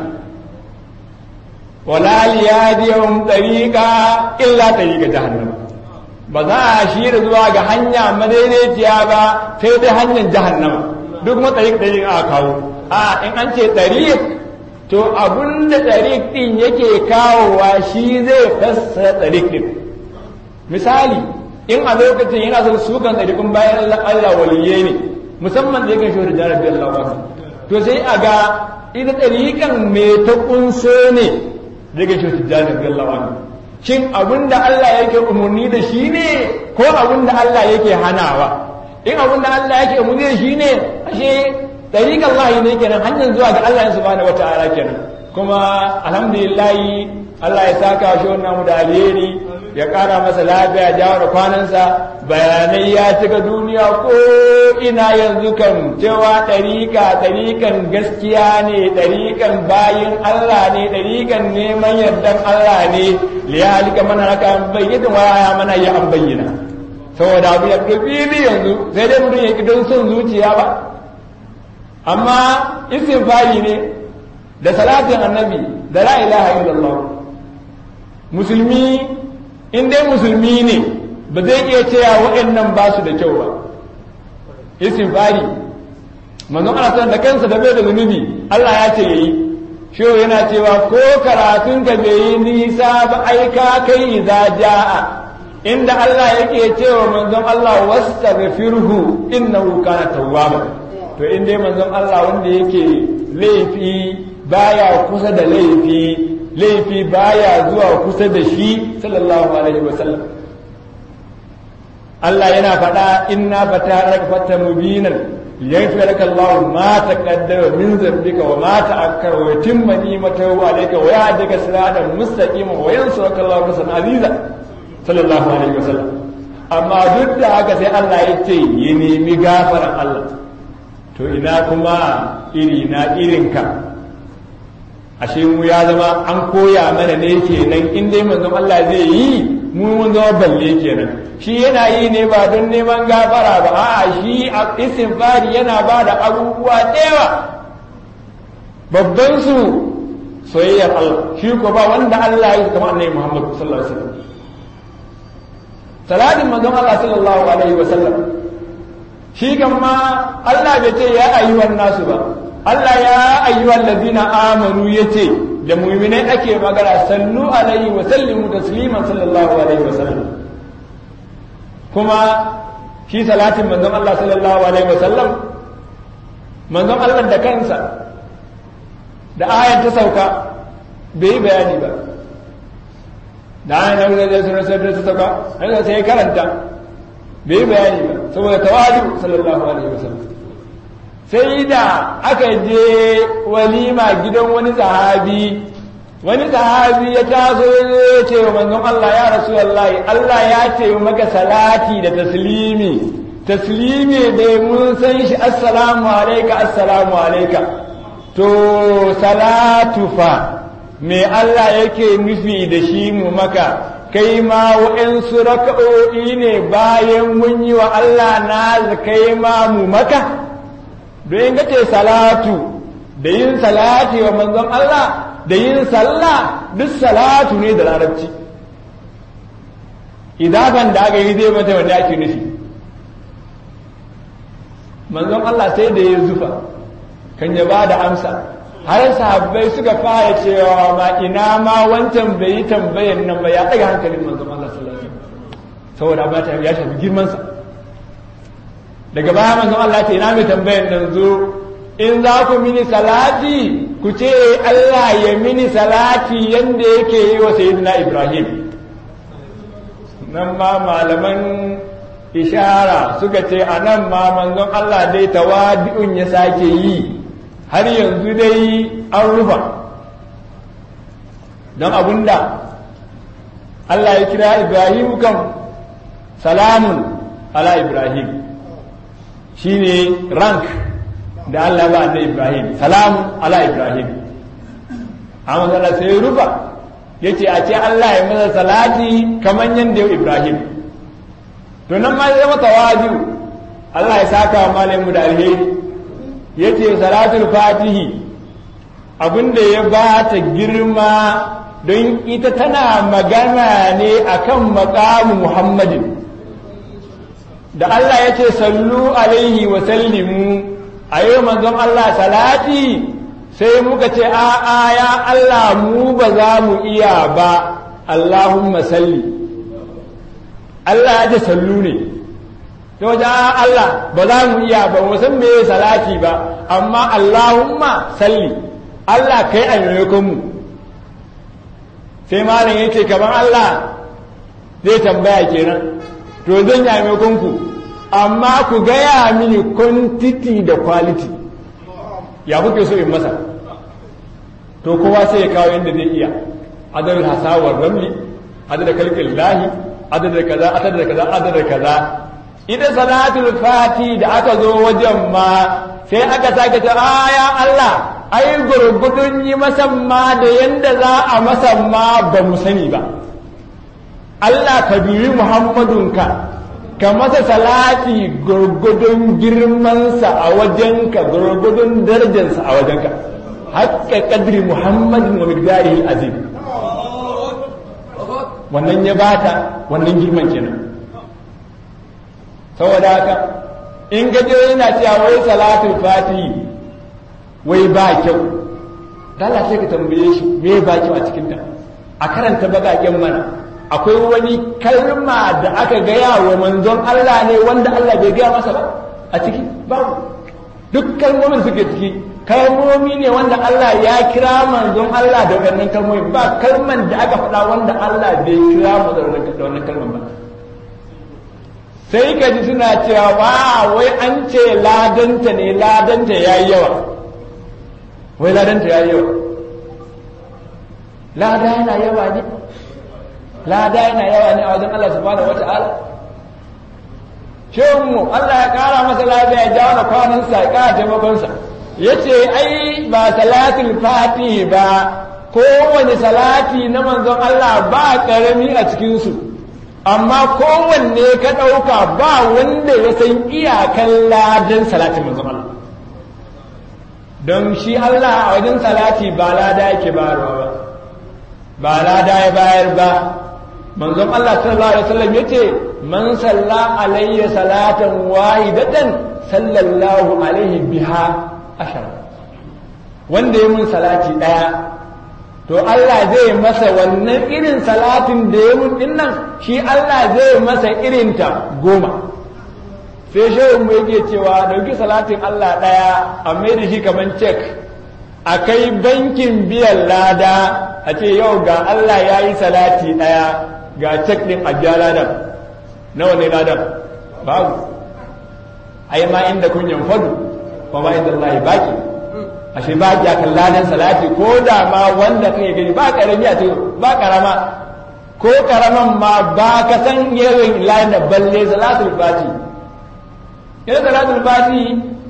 wala liyadiyahum ɗariƙa illa ɗariƙa jahannama ba za a shira zuwa ga hanya madaidaiciya ba sai dai hanyar jahannama duk matsayin ɗariƙ aka kawo a in an ce ɗariƙ to abun da ɗariƙ ɗin yake kawowa shi zai fassara ɗariƙ ɗin misali in a lokacin yana son sukan ɗariƙun bayan Allah waliye ne musamman da yakan shahara jarar biyar lawa to sai a ga ita ɗariƙan me ta ƙunso ne daga shahara jarar biyar lawa shin abin da Allah yake umarni da shi ne ko abin da Allah yake hanawa in abin da Allah yake umarni da shi ne ashe tariq Allah ne kenan hanyar zuwa ga Allah subhanahu wataala kenan kuma alhamdulillah Allah ya saka shi wannan mu da alheri ya ƙara masa lafiya jawo da kwanansa bayanai ya cika duniya ko ina yanzu kan cewa ɗariƙa ɗariƙan gaskiya ne ɗariƙan bayin Allah ne ɗariƙan neman yardan Allah ne liyalika mana raka bayyana waya mana ya an bayyana saboda abu ya fili yanzu sai dai mutum ya don son zuciya ba amma istighfari ne da salatin annabi da la ilaha illallah musulmi in dai musulmi ne ba zai iya cewa waɗannan ba su da kyau ba istighfari manzon Allah da kansa da bai da zunubi Allah ya ce yayi shi yana cewa ko karatun ka bai yi nisa ba ai ka kai idza jaa inda Allah yake cewa manzon Allah wastaghfirhu innahu kana tawwaba to in dai manzon Allah wanda yake laifi baya kusa da laifi laifi baya zuwa kusa da shi sallallahu alaihi wasallam Allah yana faɗa inna fatara fata mubinan yaghfir laka Allah ma taqaddama min dhanbika wa ma ta'akkara wa yutimma ni'matahu alayka wa yahdika siratan mustaqima wa yansuruka Allah nasran aziza sallallahu alaihi wasallam amma duk da haka sai Allah ya ce ya nemi gafaran Allah to ina kuma iri na irinka ashe mu ya zama an koya mana ne kenan in dai manzon Allah zai yi mu mun zama balle kenan shi yana yi ne ba don neman gafara ba a'a shi a istighfari yana ba da abubuwa ɗewa babban su soyayyar Allah shi ko ba wanda Allah ya kama annabi Muhammad sallallahu alaihi wasallam salatin manzon Allah sallallahu alaihi wasallam shi kan ma Allah bai ce ya ayyuhan nasu ba Allah ya ayyuhan ladina amanu yace da mu'minai ake magana sallu alaihi wa sallimu tasliman sallallahu alaihi wa sallam kuma shi salatin manzon Allah sallallahu alaihi wa sallam manzon Allah da kansa da ayan ta sauka bai yi bayani ba da ayan da zai sura sai ta sauka haka sai karanta bai yi bayani ba saboda tawadu sallallahu alaihi wa sallam sai da aka je walima gidan wani sahabi wani sahabi ya taso ya ce wa manzon Allah ya rasulullahi Allah ya ce maka salati da taslimi taslimi da mun san shi assalamu alayka assalamu alayka to salatu fa me Allah yake nufi da shi mu maka kai ma wa'ansu raka'o'i ne bayan mun yi wa Allah na kai ma mu maka don ga ce salatu da yin salati wa manzon Allah da yin sallah duk salatu ne da larabci idaban da aka yi zai mata wanda ake nufi manzon Allah sai da ya zufa kan ya ba da amsa har sahabbai suka fara cewa ma ina ma wancan bai yi tambayan nan ba ya ɗaga hankalin manzon Allah sallallahu alaihi wasallam saboda ba ta ya shafi girmansa daga baya manzon Allah ce ina mai tambayan nan zo in za ku mini salati ku ce Allah ya mini salati yanda yake yi wa sayyidina Ibrahim nan ma malaman ishara suka ce a nan ma manzon Allah dai tawadi'un ya sake yi har yanzu dai an rufa don abunda Allah ya kira Ibrahim kan salamun ala Ibrahim shine rank da Allah ba da Ibrahim salamun ala Ibrahim amma Allah sai rufa yace a ce Allah ya masa salati kaman yanda yau Ibrahim to nan ma zai mata waju Allah ya saka malamu da alheri yace salatul fatihi abinda ya ba ta girma don ita tana magana ne akan maqamu Muhammadin da Allah ya ce sallu alaihi wa sallimu a yau manzon Allah salati sai muka ce a'a ya Allah mu ba za mu iya ba Allahumma salli Allah ya ce sallu ne ta wajen Allah ba za mu iya ba mu san me salati ba amma Allahumma salli Allah kai a maimakon mu sai malam yake kaman Allah zai tambaya kenan to zan yi maimakon ku amma ku gaya mini quantity da quality ya kuke so in masa to kowa sai ya kawo yadda zai iya adadin hasawar ramli adadin kalkin lahi adadin kaza adadin kaza adadin kaza ita salatul fati da aka zo wajen ma sai aka sake ta aya Allah ai gurgudun yi masamma da yanda za a masamma ba mu sani ba Allah ka biyi Muhammadunka ka masa salati gurgudun girmansa a wajenka gurgudun darajarsa a wajenka haqqa qadri muhammadin wa miqdarihi azim wannan ya bata wannan girman kenan saboda haka in gaje yana cewa wai salatul fatihi wai ba kyau dala sai ka tambaye shi me ba kyau a cikin ta a karanta bagaken mana akwai wani kalma da aka gaya wa manzon Allah ne wanda Allah bai gaya masa ba a ciki babu duk kalmomin suke ciki kalmomi ne wanda Allah ya kira manzon Allah da wannan kalmomi ba kalman da aka faɗa wanda Allah bai kira mu da wannan kalman ba sai ka ji suna cewa wa wai an ce ladanta ne ladanta yayi yawa wai ladanta yayi yawa lada yana yawa ne lada yana yawa ne a wajen Allah subhanahu wata'ala mu Allah ya kara masa lafiya ya jawo da kwanansa ya kara taimakonsa ya ce ai ba salatul fatihi ba kowane salati na manzon Allah ba karami a cikinsu amma kowanne ka ɗauka ba wanda ya san iyakan ladan salatin manzon Allah don shi Allah a wajen salati ba lada yake bayarwa ba ba lada ya bayar ba manzon Allah sallallahu alaihi wasallam yace man salla alayya salatan wahidatan sallallahu alaihi biha ashara wanda ya mun salati daya to Allah zai masa wannan irin salatin da ya mun dinnan shi Allah zai masa irin ta goma sai shehu mu yake cewa dauki salatin Allah daya a mai da shi kaman cek a kai bankin biyan lada a ce yau ga Allah ya yi salati daya ga cek ɗin a biya ladan nawa ne ladan babu ai ma inda kunyan fadu ba ma inda Allah baki ashe baki a kan ladan salati ko da ma wanda kai gani ba karami a cikin ba karama ko karaman ma ba ka san yawan ladan da balle salatul fati ina salatul fati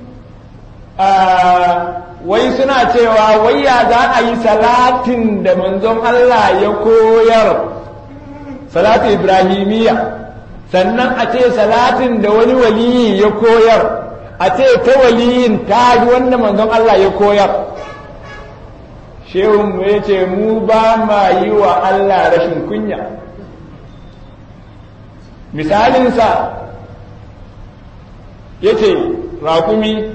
wai suna cewa wai ya za a yi salatin da manzon Allah ya koyar salatu ibrahimiyya sannan a ce salatin da wani waliyi ya koyar a ce ta waliyin ta yi wanda manzon Allah ya koyar shehunmu ya ce mu ba ma yi wa Allah rashin kunya misalinsa ya ce raƙumi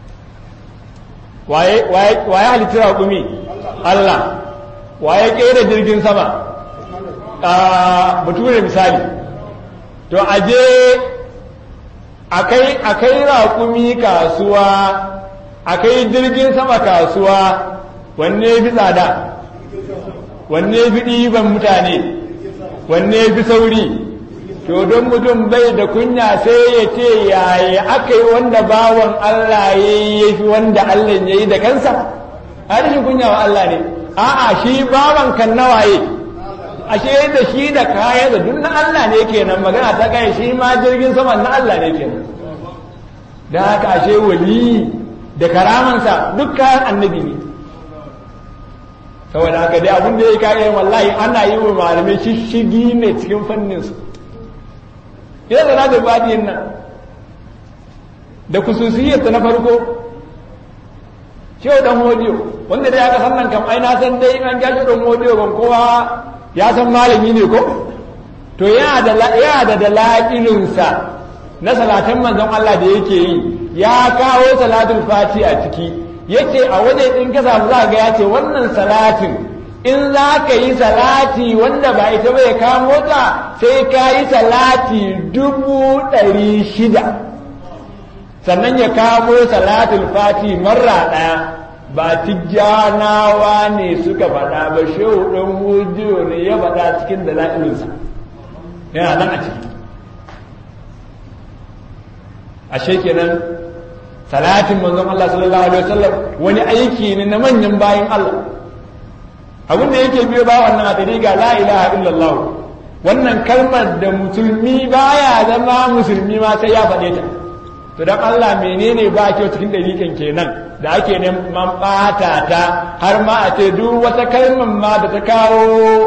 waye halitta raƙumi Allah waye ƙera jirgin sama bature misali to aje akai akai raƙumi kasuwa akai jirgin sama kasuwa wanne fi tsada wanne fi ɗiban mutane wanne fi sauri to don mutum bai da kunya sai ya ce yaya aka yi wanda bawan Allah ya yi fi wanda Allah ya yi da kansa harshen kunya wa Allah ne a'a shi bawan kan nawaye ashe da shi da kaya da duk na Allah ne kenan magana ta kai shi ma jirgin sama na Allah ne kenan da haka ashe wali da karamansa duk kayan annabi ne saboda haka dai abin da ya kaya wallahi ana yi wa malamai shishigi ne cikin fannin su ina da da badiyin nan da kususiyarta na farko shehu dan hodiyo wanda dai aka san nan kam ai na san dai an gashi dan hodiyo ban kowa ya san malami ne ko to yana da yana da dala'ilinsa na salatan manzon Allah da yake yi ya kawo salatul fati a ciki yace a waje din ka samu za ga yace wannan salatin in za ka yi salati wanda ba ita bai kamo ta sai ka yi salati dubu ɗari shida sannan ya kamo salatul fati marra ɗaya ba tijjanawa ne suka faɗa ba shehu ɗan hujiyo ne ya faɗa cikin da la'ilinsa yana nan a ciki ashe kenan salatin manzon Allah sallallahu alaihi wasallam wani aiki ne na manyan bayan Allah abin da yake biyo ba wannan a ga la ilaha illallah wannan kalmar da musulmi baya zama musulmi ma sai ya faɗe ta to dan Allah menene ba kyau cikin dalikan kenan da ake neman ɓata ta har ma a ce duk wata kalmar ma da ta kawo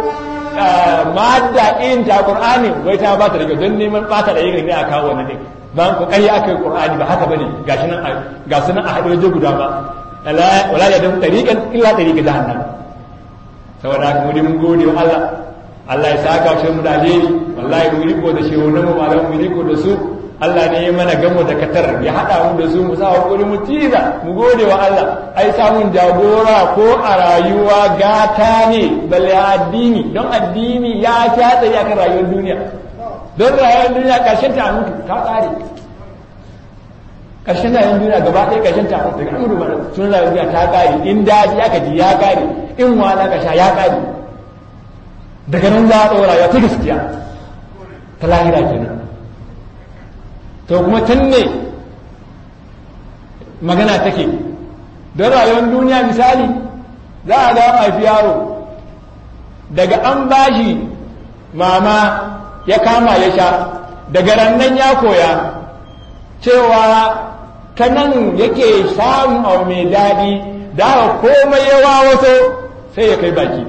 madda irin ta Qur'ani wai ta ba ta daga don neman ɓata da irin ne a kawo wannan din ba ku kai aka yi Qur'ani ba haka bane gashi nan ga su nan a haɗe waje guda ba wala ya dafu tariqan illa tariqa jahannam saboda haka mu mun gode wa Allah Allah ya saka shi mu da alheri wallahi mu riko da shi wannan mu malamu mu riko da su Allah ne ya mana gamo da katar ya hada mu da su mu sa hakuri mu tiza mu gode wa Allah ai samun jagora ko a rayuwa gata ne balle addini don addini ya kyatsa ya kan rayuwar duniya don rayuwar duniya karshen ta mutu ta tsare karshen rayuwar duniya gaba ɗaya karshen ta mutu daga amuru mana sun rayuwar duniya ta kare in daji aka ji ya kare in wala ka sha ya kare daga nan za a ɗora ya ta gaskiya ta lahira kenan to kuma can ne magana take don rayuwar duniya misali za a ga haifi yaro daga an bashi mama ya kama ya sha daga rannan ya koya cewa ta nan yake samun abu mai daɗi da komai ya wawaso sai ya kai baki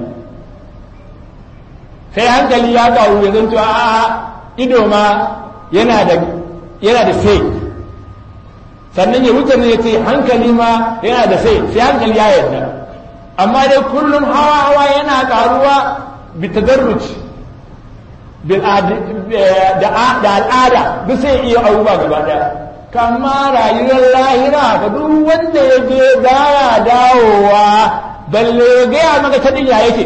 sai hankali ya kawo ya zanto a ido ma yana da yana da sai sannan ya wuce ne ya ce hankali ma yana da sai sai hankali ya yarda amma dai kullum hawa hawa yana karuwa bitadarruj da al'ada duk sai iya abubuwa gaba daya kama rayuwar lahira ga duk wanda ya je baya dawowa balle ya gaya maka ta ya yake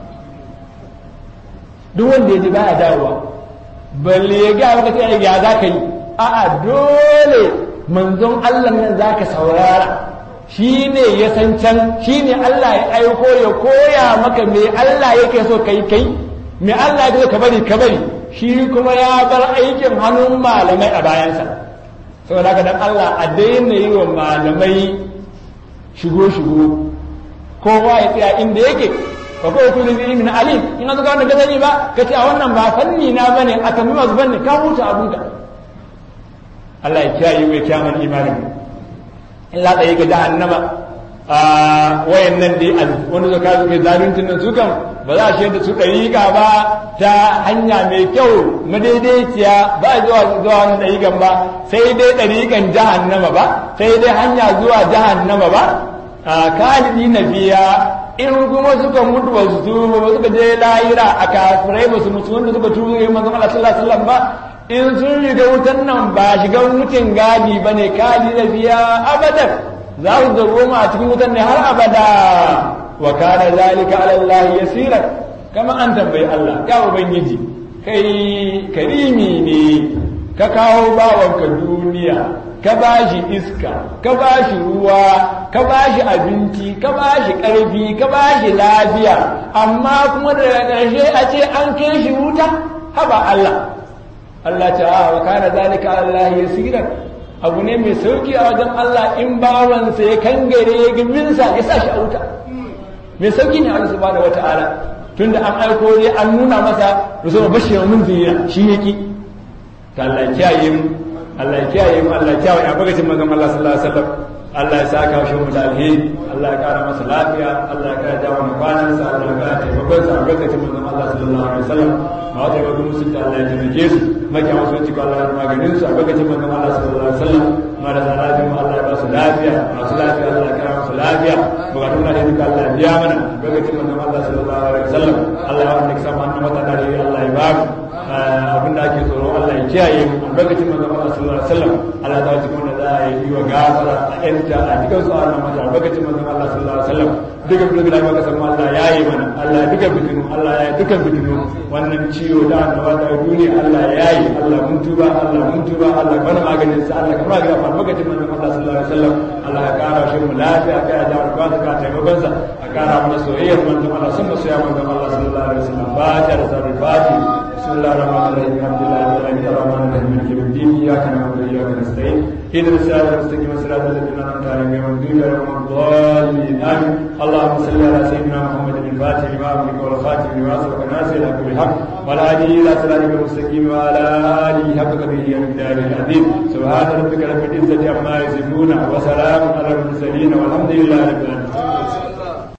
duk wanda ya je baya dawowa balle ya gaya maka ta ya za ka yi a'a dole manzon Allah nan za ka saurara shi ne ya san can shi ne Allah ya aiko ya koya maka me Allah yake so kai kai me Allah ya ka bari ka bari shi kuma ya bar aikin hannun malamai a bayansa saboda haka dan Allah a daina yi wa malamai shigo shigo kowa ya tsaya inda yake fa ko kullu bi min alim in ka ga wannan gazani ba kace a wannan ba fanni na bane a tammi masu banne ka huta abunka Allah ya kiyaye mai kyaman imanin in la tsaye ga jahannama a wayan nan dai wanda suka suke zaluncin nan su kan ba za a shi da su ɗariƙa ba ta hanya mai kyau madaidaiciya ba zuwa zuwa wani ɗariƙan ba sai dai ɗariƙan jahannama ba sai dai hanya zuwa jahannama ba a kalidi na biya in kuma suka mutu ba su tuba ba suka je lahira a kafirai ba su mutu wanda suka tuba yi manzon Allah sallallahu alaihi wasallam ba in sun riga wutan nan ba shigan wucin gadi ba ne kali da biya abadan za su zargo a cikin wutan ne har abada wa kana zalika ala Allah yasira kama an tambayi Allah ya ubangiji kai karimi ne ka kawo bawanka duniya ka bashi iska ka bashi ruwa ka bashi abinci ka bashi ƙarfi ka bashi lafiya amma kuma daga ƙarshe a ce an kai shi wuta haba Allah Allah ce a wa kana zalika Allah yasiran abu ne mai sauki a wajen Allah in bawansa ya kangare ya giminsa ya sa shi a wuta mai sauki ne Allah subhanahu wata'ala tunda an aiko ne an nuna masa rusul bashir mun zuriya shi yake ta Allah ya kiyaye mu Allah ya kiyaye mu Allah ya kiyaye a bagacin manzon Allah sallallahu alaihi wasallam Allah ya saka shi mu da alheri Allah ya kara masa lafiya Allah ya kara jawo mu kwanansa Allah ya kara taimakon sa a bagacin manzon Allah sallallahu alaihi wasallam ma wata yaba musu da Allah ya taimake su maki wasu ci ko Allah ya maganin su a bagacin manzon Allah sallallahu alaihi wasallam ma da lafiya mu Allah ya ba su lafiya masu lafiya Allah ya kara musu lafiya bukatun na da duka Allah ya biya mana bagacin manzon Allah sallallahu alaihi wasallam Allah ya wanda kisa mana mata da Allah ya ba mu abin da ake tsoro Allah ya kiyaye mu albarkacin manzon Allah sallallahu alaihi wasallam Allah ta ji kuma da za a yi wa gafara a yanta a cikin su Allah mata albarkacin manzon Allah sallallahu alaihi wasallam duka duka da maka san Allah ya yi mana Allah duka fitinu Allah ya duka fitinu wannan ciwo da annaba da duniya Allah ya yi Allah mun tuba Allah mun tuba Allah bana maganin sa Allah kamar ga albarkacin manzon Allah sallallahu alaihi wasallam Allah ya kara shi mu lafiya kai da albarka ka taimakon sa a kara mana soyayyar manzon Allah sun masoya manzon Allah sallallahu alaihi wasallam ba ta da sarri fati بسم الله الرحمن الرحيم الحمد لله رب العالمين الرحمن الرحيم مالك يوم الدين اياك نعبد واياك نستعين اهدنا الصراط المستقيم صراط الذين انعمت عليهم غير المغضوب عليهم ولا الضالين امين اللهم صل على سيدنا محمد الفاتح لما امرك والخاتم لما سبق الناس الى كل حق والهادي الى صراطك المستقيم وعلى اله حق قدره ومقداره العظيم سبحان ربك رب العزه عما يصفون وسلام على المرسلين والحمد لله رب العالمين